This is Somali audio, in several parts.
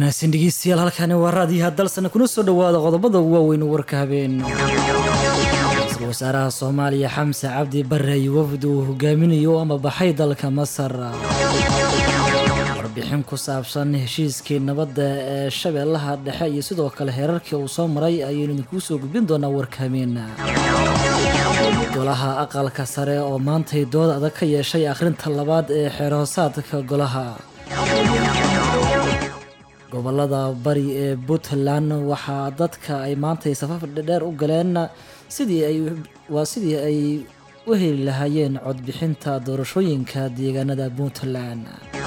wanaagsan dhegeystayaal halkani waa raadiyaha dalsana kuna soo dhowaada qodobada ugu waaweyn warka habeen ra-iisul wasaaraha soomaaliya xamse cabdi bare iyo wafd uu hogaaminayo ama baxay dalka masar warbixin ku saabsan heshiiskii nabadda ee shabeellaha dhexe iyo sidoo kale heerarkii uu soo maray ayaynu idinkuu soo gudbin doonaa warka habeen golaha aqalka sare oo maantay dood adag ka yeeshay akhrinta labaad ee xeerhoosaadka golaha gobolada bari ee puntland waxaa dadka ay maantay safaf dhedheer u galeen sidii ay waa sidii ay u heli lahaayeen codbixinta doorashooyinka deegaanada puntland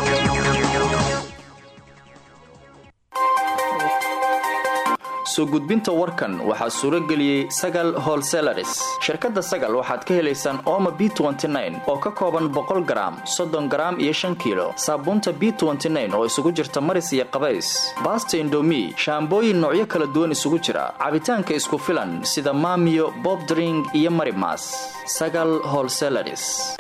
soo gudbinta warkan waxaa suuro geliyey sagal holselaris shirkadda sagal waxaad ka helaysaan ooma b oo ka kooban boqol garaam soddon garaam iyo shan kiilo saabuunta b oo isugu jirta maris iyo qabays baasta indomi shaambooyin noocyo kala duwan isugu jira cabitaanka isku filan sida maamiyo bobdring iyo marimas sagal holselaris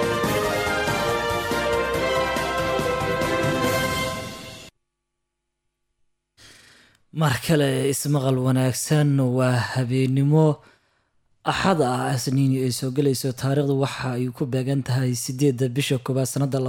mar kale ismaqal wanaagsan waa habeenimo axad ah asniini ay soo gelayso taariikhdu waxa ay ku beegan tahay sideedda bisha koobaad sanada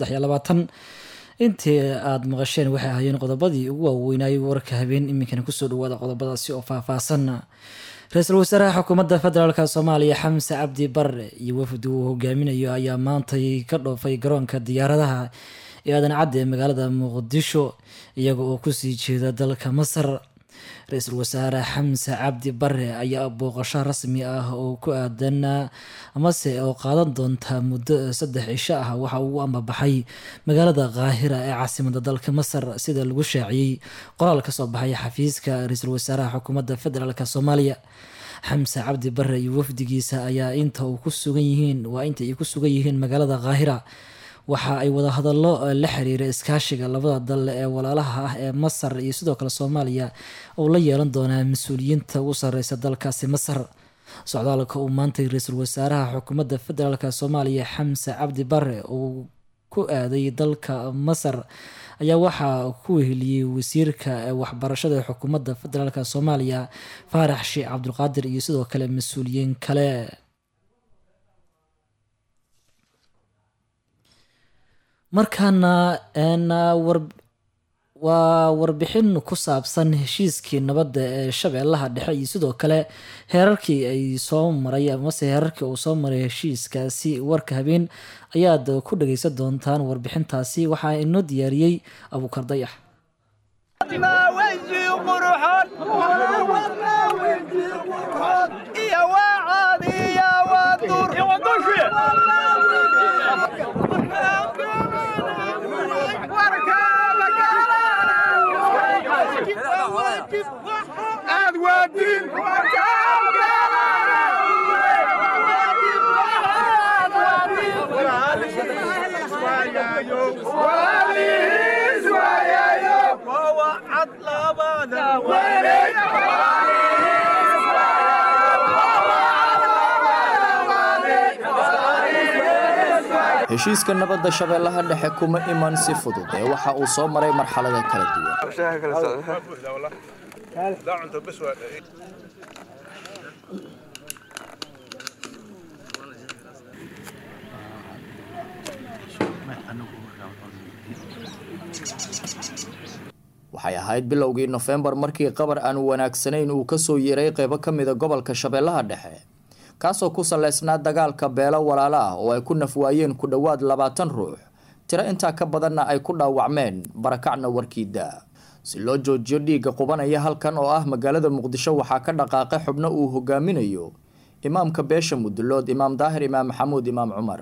intii aada maqasheen waxay ahaayeen qodobadii ugu waaweynayay warka habeen iminkana kusoo dhawaada qodobadaasi oo faahfaahsan ra-iisul wasaaraha xukuumadda federaalk soomaaliya xamse cabdi bare iyo wafdi uu hogaaminayo ayaa maantay ka dhoofay garoonka diyaaradaha ee aadan cadde ee magaalada muqdisho iyaga oo kusii jeeda dalka masar ra-iisul wasaare xamse cabdi bare ayaa booqasho rasmi ah oo ku aadan amase oo qaadan doonta muddo saddex cisho ah waxa uu ambabaxay magaalada kaahira ee caasimada dalka masar sida lagu shaaciyey qoraal kasoo baxay xafiiska ra-iisul wasaaraha xukuumadda federaalk soomaaliya xamse cabdi bare iyo wafdigiisa ayaa inta uu ku sugan yihiin waa inta ay ku sugan yihiin magaalada kaahira waxa ay wadahadallo la xiriira iskaashiga labada dal ee walaalaha ah ee masar iyo sidoo kale soomaaliya oo la yeelan doonaa mas-uuliyiinta ugu sareysa dalkaasi masar socdaalka uu maantay ra-iisul wasaaraha xukuumadda federaalk soomaaliya xamse cabdi bare uu ku aaday dalka masar ayaa waxaa ku weheliyey wasiirka waxbarashada xukuumadda federaalk soomaaliya faarax sheekh cabdulqaadir iyo sidoo kale mas-uuliyiin kale markaana waa warbixin ku saabsan heshiiskii nabadda ee shabeellaha dhexe iyo sidoo kale heerarkii ay soo maray amase heerarkii uu soo maray heshiiskaasi warka habeen ayaad ku dhageysan doontaan warbixintaasi waxaa inoo diyaariyey abuukar dayax heshiiska nabadda shabeellaha dhexe kuma iman si fudud ee waxa uu soo maray marxalada kala duwan waxay ahayd bilowgii nofembar markii qabar aan wanaagsanayn uu kasoo yeeray qeybo ka mida gobolka shabeellaha dhexe kaasoo ku saleysnaa dagaalka beelo walaalo ah oo ay ku nafwaayeen ku dhowaad labaatan ruux tiro intaa ka badanna ay ku dhaawacmeen barakacna warkiida si loo joojiyo dhiigga qubanaya halkan oo ah magaalada muqdisho waxaa ka dhaqaaqay xubno uu hogaaminayo imaamka beesha mudulood imaam daahir imaam maxamuud imaam cumar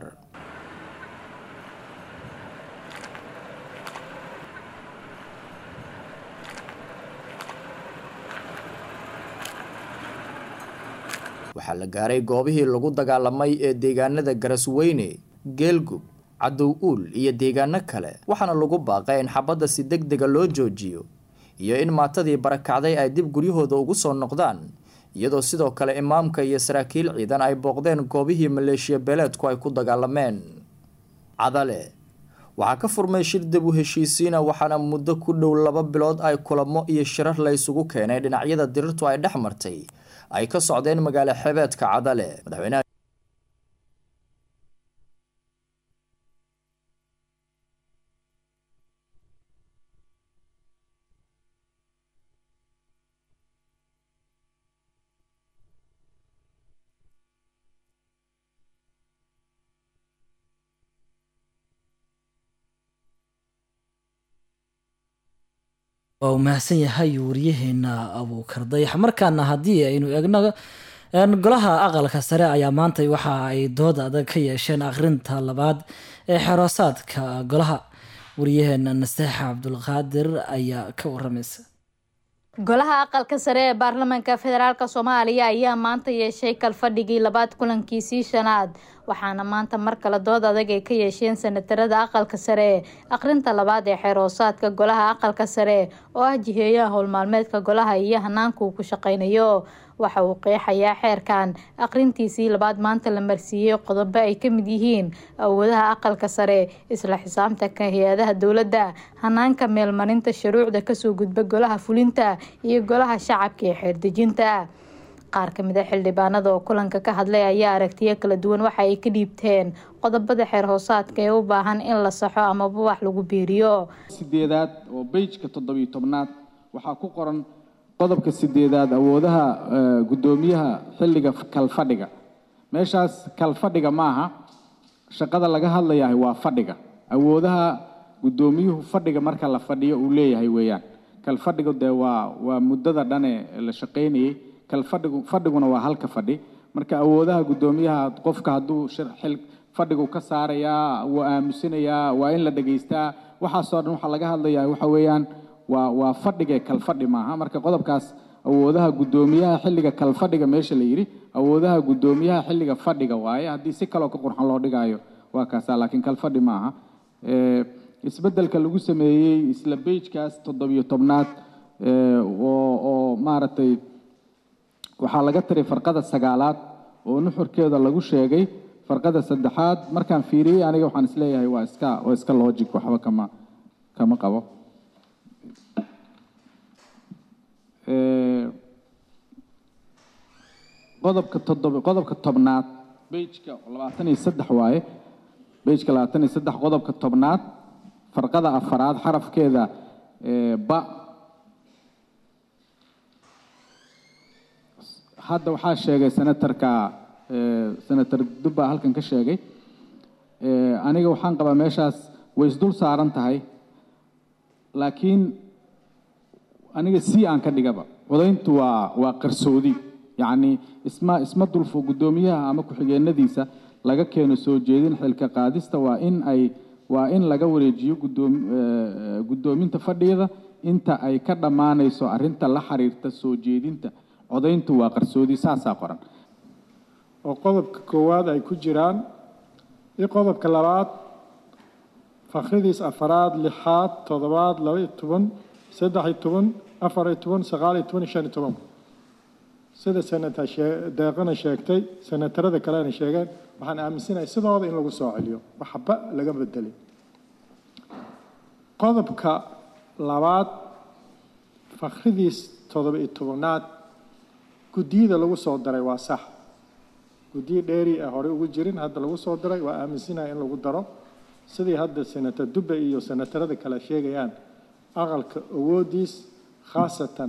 waxaa la gaaray goobihii lagu dagaalamay ee deegaanada garasweyne geelgub cadow uul iyo deegaano kale waxaana lagu baaqay in xabadda si deg dega loo joojiyo iyo in maatadii barakacday ay dib guryahooda ugu soo noqdaan iyadoo sidoo kale imaamka iyo saraakiil ciidan ay booqdeen goobihii maleeshiya beeleedku ay ku dagaalameen cadale waxaa ka furmay shir dib u heshiisiina waxaana muddo ku dhow laba bilood ay kulamo iyo shirar la isugu keenay dhinacyada dirirtu ay dhex martay ay ka socdeen magaalo xebeedka cadale madaxweynaha waa uu mahadsan yahay wariyaheena abuukar dayax markaana haddii aynu eegno golaha aqalka sare ayaa maanta waxa ay dood adag ka yeesheen akhrinta labaad ee xeroosaadka golaha wariyaheena naseexa cabdulqaadir ayaa ka waramaysa golaha aqalka sare ee baarlamaanka federaalk soomaaliya ayaa maanta yeeshay kalfadhigii labaad kulankiisii shanaad waxaana maanta mar kale dood adag ay ka yeesheen sanatarada aqalka sare akhrinta labaad ee xeeroosaadka golaha aqalka sare oo ah jiheeyaha howlmaalmeedka golaha iyo hanaanka uu ku shaqeynayo waxa uu qeexayaa xeerkan akhrintiisii labaad maanta la marsiiyey qodobo ay kamid yihiin awoodaha aqalka sare isla xisaabtanka hay-adaha dowladda hanaanka meelmarinta shuruucda kasoo gudba golaha fulinta iyo golaha shacabka ee xeerdejinta qaar kamid a xildhibaanada oo kulanka ka hadlay ayaa aragtiyo kala duwan waxa ay ka dhiibteen qodobada xeer hoosaadka ee u baahan in la saxo amaba wax lagu biiriyo sideedaad oo beyjka toddobiyo tobnaad waxaa ku qoran qodobka sideedaad awoodaha guddoomiyaha xilliga kalfadhiga meeshaas kalfadhiga maaha shaqada laga hadlayahay waa fadhiga awoodaha guddoomiyuhu fadhiga marka la fadhiyo uu leeyahay weeyaan kalfadhigu dee waa waa muddada dhane la shaqaynayay kalfadhigu fadhiguna waa halka fadhi marka awoodaha guddoomiyaha qofka hadduu xil fadhigu ka saarayaa wuu aamusinayaa waa in la dhegaystaa waxaasoo dhan waxaa laga hadlayaa waxa weeyaan waa waa fadhigee kalfadhi maaha marka qodobkaas awoodaha guddoomiyaha xilliga kalfadhiga meesha la yidhi awoodaha guddoomiyaha xilliga fadhiga waaye haddii si kaloo ka qurxan loo dhigaayo waa kaasa laakiin kalfadhi maaha isbeddelka lagu sameeyey isla bejkaas toddobiyo tobnaad oo oo maaragtay waxaa laga tiray farqada sagaalaad oo nuxurkeeda lagu sheegay farqada saddexaad markaan fiiriyey aniga waxaan isleeyahay waa iska waa iska logic waxba kama kama qabo qodobka toddoba qodobka tobnaad bejka labaatan iyo saddex waaye bejka labaatan iyo saddex qodobka tobnaad farqada afaraad xarafkeeda ba hadda waxaa sheegay senatarka senator dubba halkan ka sheegay aniga waxaan qabaa meeshaas way isdul saaran tahay laakiin aniga si aan ka dhigaba codayntu waa waa qarsoodi yacni isma isma dulfo guddoomiyaha ama ku-xigeenadiisa laga keeno soo jeedin xilka qaadista waa in ay waa in laga wareejiyo guddoom guddoominta fadhiyada inta ay ka dhammaanayso arrinta la xiriirta soo jeedinta codayntu waa qarsoodi saasaa qoran oo qodobka koowaad ay ku jiraan iyo qodobka labaad fakhridiis afaraad lixaad toddobaad laba iyo toban saddex iyo toban afar iyo toban sagaal iyo toban iyo shan iyo toban sida senata deeqana sheegtay senatarada kalena sheegeen waxaan aaminsanahay sidooda in lagu soo celiyo waxba laga bedelay qodobka labaad fakhridiis toddoba iyo tobanaad guddiyada lagu soo daray waa sax guddiyo dheeri ah horey ugu jirin hadda lagu soo daray waa aaminsanahay in lagu daro sidii hadda senator dubbe iyo senatarada kale sheegayaan aqalka awoodiis khaasatan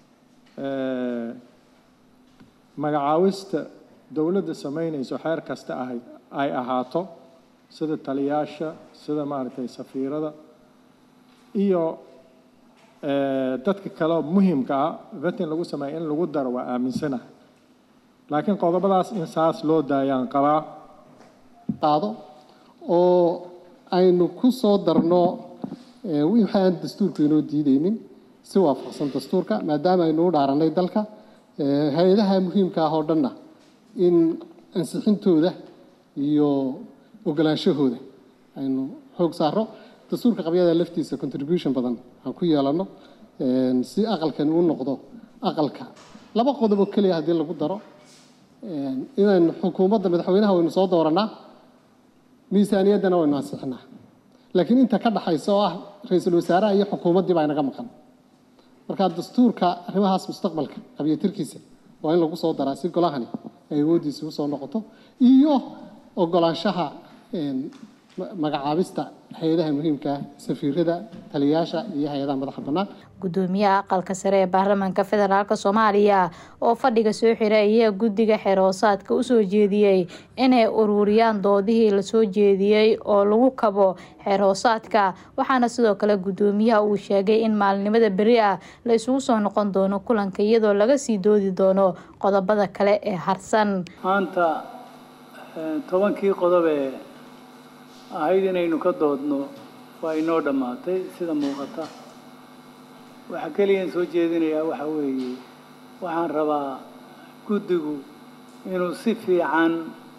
magacaawista dowladda samaynayso xeer kasta ahayd ay ahaato sida taliyaasha sida maaragtay safiirada iyo dadka kale muhimka ah vetin lagu sameeya in lagu daro waa aaminsanahay laakiin qodobadaas in saas loo daayaan qabaa qaado oo aynu ku soo darno wixii aan dastuurku inoo diideynin si waafaqsan dastuurka maadaama aynu u dhaaranay dalka hay-adaha muhiimka ah oo dhanna in ansixintooda iyo ogolaanshahooda aynu xoog saaro dastuurka qabyada laftiisa contribution badan aan ku yeelano si aqalkani u noqdo aqalka laba qodob oo keliya haddii lagu daro inaynu xukuumadda madaxweynaha waynu soo dooranaa miisaaniyaddana waynu ansixinaa laakiin inta ka dhaxaysa oo ah ra-iisul wasaaraha iyo xukuumaddii baa inaga maqan marka dastuurka arrimahaas mustaqbalka qabyatirkiisa waa in lagu soo daraa si golahani ay awooddiisa usoo noqoto iyo ogolaanshaha magacaabista hay-adaha muhiimka ah safiirada taliyayaasha iyo hay-adaha madaxa bannaan gudoomiyaha aqalka sare ee baarlamaanka federaalk soomaaliya oo fadhiga soo xiray ayaa guddiga xeroosaadka usoo jeediyey inay ururiyaan doodihii lasoo jeediyey oo lagu kabo xeroosaadka waxaana sidoo kale gudoomiyaha uu sheegay in maalinimada beri ah la isugu soo noqon doono kulanka iyadoo laga sii doodi doono qodobada kale ee harsan maanta tobankii qodob ee ahayd inaynu ka doodno waa inoo dhammaatay sida muuqata waxaa keliyan soo jeedinayaa waxa weeye waxaan rabaa guddigu inuu si fiican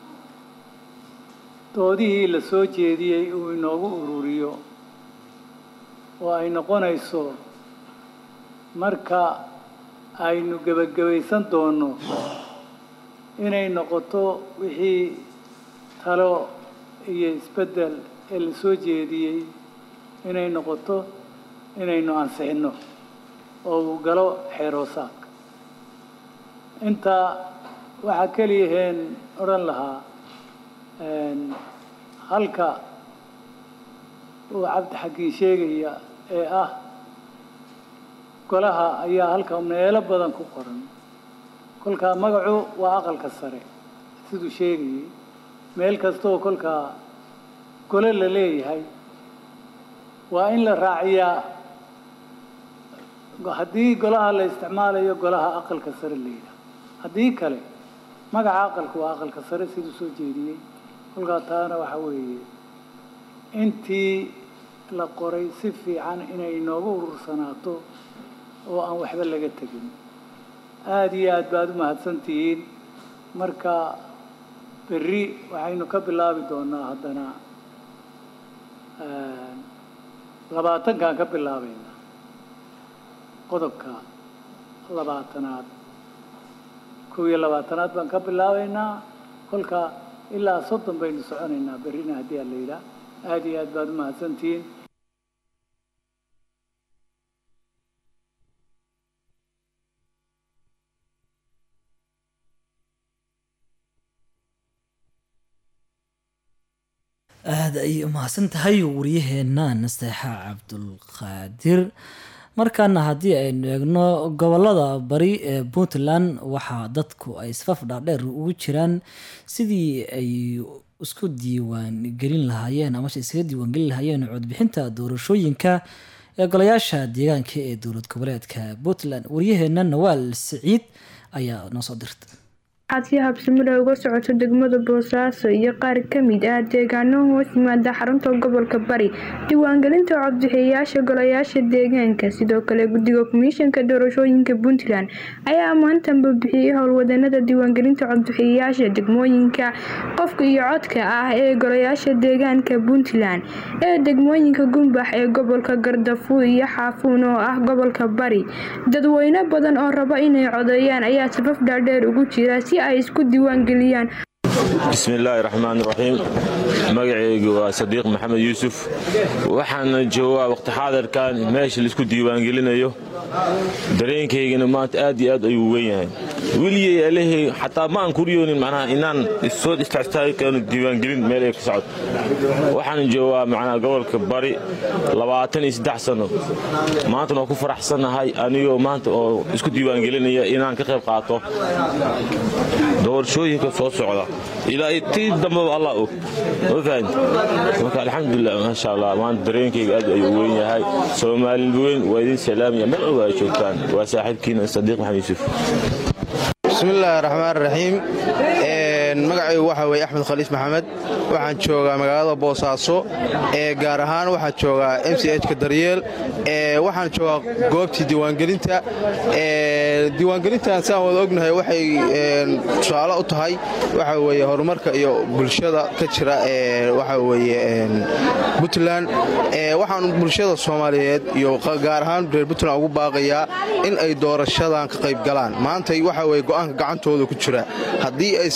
doodihii la soo jeediyey uu inoogu ururiyo oo ay noqonayso marka aynu gebagabaysan doonno inay noqoto wixii talo iyo isbeddel ee la soo jeediyey inay noqoto inaynu ansixinno oo uu galo xeeroosaadka intaa waxaa keliyaheen odhan lahaa halka uu cabdi xakiin sheegaya ee ah golaha ayaa halka meelo badan ku qoran kolkaa magacu waa aqalka sare siduu sheegayay meel kastaoo kolkaa gole la leeyahay waa in la raaciyaa haddii golaha la isticmaalayo golaha aqalka sare la yidhaah haddii kale magaca aqalka waa aqalka sare siduu soo jeediyey kolkaa taana waxa weeye intii la qoray si fiican inay inoogu urursanaato oo aan waxba laga tegin aada iyo aad baad u mahadsan tihiin marka berri waxaynu ka bilaabi doonaa haddana labaatankaan ka bilaabayna qodobka labaatanaad kow iyo labaatanaad baan ka bilaabaynaa kolka ilaa soddon baynu soconaynaa berrina haddii aan la yidhaah aada iyo aad baad u mahadsantihiin aada ayay umahadsan tahay wariyaheena nasteexa cabdulqaadir markaana haddii aynu eegno gobolada bari ee puntland waxaa dadku ay safaf dhaadheer ugu jiraan sidii ay isku diiwaan gelin lahaayeen amase iskaga diiwaan gelin lahaayeen codbixinta doorashooyinka ee golayaasha deegaanka ee dowlad goboleedka puntland wariyaheena nawaal siciid ayaa noo soo dirta waxaad si habsamida uga socoto degmada boosaaso iyo qaar ka mid ah deegaano hoos yimaada xarunta gobolka bari diiwaangelinta codbixiyayaasha golayaasha deegaanka sidoo kale guddiga komishanka doorashooyinka puntland ayaa maantanba bixiyey howlwadanada diiwaangelinta codbixiyayaasha degmooyinka qofka iyo codka ah ee golayaasha deegaanka puntland ee degmooyinka gumbax ee gobolka gardafu iyo xaafuun oo ah gobolka bari dadweyne badan oo raba inay codeeyaan ayaa safaf dhaadheer ugu jira si ay isku diiwaangeliyaan bismillaahi raxmaan raxiim magacaygu waa sadiiq maxamed yuusuf waxaana joogaa waqti xaadirkan meesha laisku diiwaangelinayo dareenkaygana maanta aad iyo aad ayuu weyn yahay weligey alehey xataa ma aan kuriyoonin macnaha inaan soo istaagtaagi karno diiwaangelin meel ay ka socod waxaan joogaa macnaha gobolka bari labaatan iyo saddex sano maantana waan ku faraxsannahay anigoo maanta oo isku diiwaangelinaya inaan ka qayb qaato doorashooyinka soo socda ilaa tii dambaba allah og ma fahan marka alxamdulilah maasha allah maanta dareenkayga aad ayuu weyn yahay soomaali weyn waa idin salaamaya meel walba ay joogtaan waa saaxiibkiina sadiiq maxamed yuusuf bismillaahi raxmaan raxiim magacaygu waxaa weye axmed khaliif maxamed waxaan joogaa magaalada boosaaso ee gaar ahaan waxaan joogaa m c hka daryeel waxaan joogaa goobtii diiwaangelinta diiwaangelintan siaan wada ognahay waxay tusaale u tahay waxa weye horumarka iyo bulshada ka jira waxa weye puntland waxaan bulshada soomaaliyeed iyo gaar ahaan reer puntland ugu baaqayaa in ay doorashadan ka qayb galaan maantay waxa weye go'aanka gacantooda ku jira haddii aysan waxa weye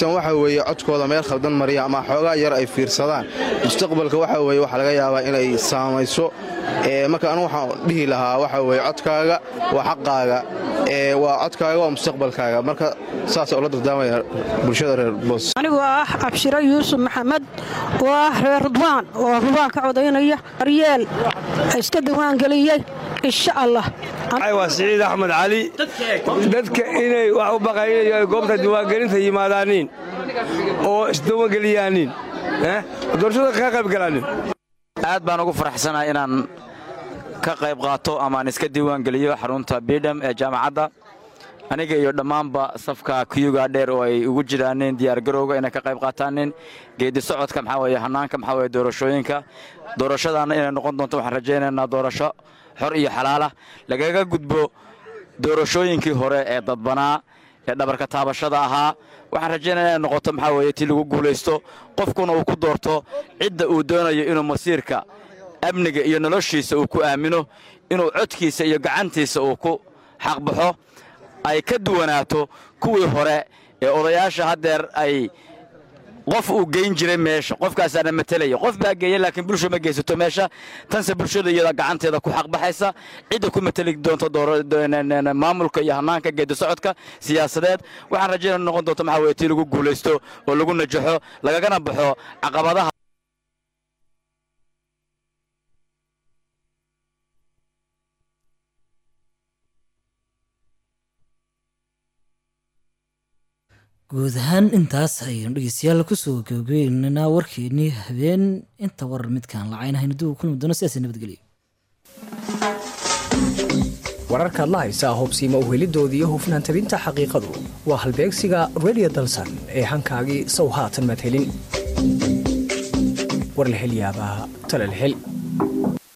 weeye codkooda meel khaldan mariya ama xoogaa yar ay fiirsadaan mustaqbalka waxa weeye waxaa laga yaabaa inay saamayso marka anu waxaan dhihi lahaa waxa weeye codkaaga waa xaqaaga waa codkaaga waa mustaqbalkaaga marka saasa ula dardaamaya bulshada reer boos anigoo ah cabshiro yuusuf maxamed oo ah reer rudwaan oo rudwaan ka codaynaya aryeel iska diiwaangeliyey insha allah waa siciid axmed cali dadka inay wax u baqayn ay goobta diiwaangelinta yimaadaaniin oo isdiiwaangeliyaaniin doorashada kaga qaybgalaanin aad baan ugu faraxsanahay inaan ka qayb qaato amaan iska diiwaangeliyo xarunta bidham ee jaamacadda aniga iyo dhammaanba safka kuyuga dheer oo ay ugu jiraanin diyaargarowga inay ka qayb qaataanin geedi socodka maxaa weye hannaanka maxaa weye doorashooyinka doorashadaanna inay noqon doonto waxaan rajaynaynaa doorasho xor iyo xalaala lagaga gudbo doorashooyinkii hore ee dadbanaa ee dhabarka taabashada ahaa waxaan rajaynaya inay noqoto maxaa weye tii lagu guulaysto qofkuna uu ku doorto cidda uu doonayo inuu masiirka amniga iyo noloshiisa uu ku aamino inuu codkiisa iyo gacantiisa uu ku xaqbaxo ay ka duwanaato kuwii hore ee odayaasha haddeer ay qof uu geyn jiray meesha qofkaasaana matelaya qof baa geeya laakiin bulsha ma geysato meesha tanse bulshada iyada gacanteeda ku xaqbaxaysa cidda ku mateli doonto maamulka iyo hannaanka geedi socodka siyaasadeed waxaan rajaynaa noqon doonto maxaa weye tii lagu guulaysto oo lagu najaxo lagagana baxo caqabadaha guud ahaan intaas ayaynu dhegeystayaal kusoo gabagabeynanaa warkeenii habeen inta warar midkaan lacaynahaynu dib u kulmi doono sidaas nabadgelyo wararkaad la haysaa hubsiima uhelidoodii iyo hufnaan tabinta xaqiiqadu waa halbeegsiga redio dalsan ee hankaagii sow haatan madhelin warlahelyaabaa talalhel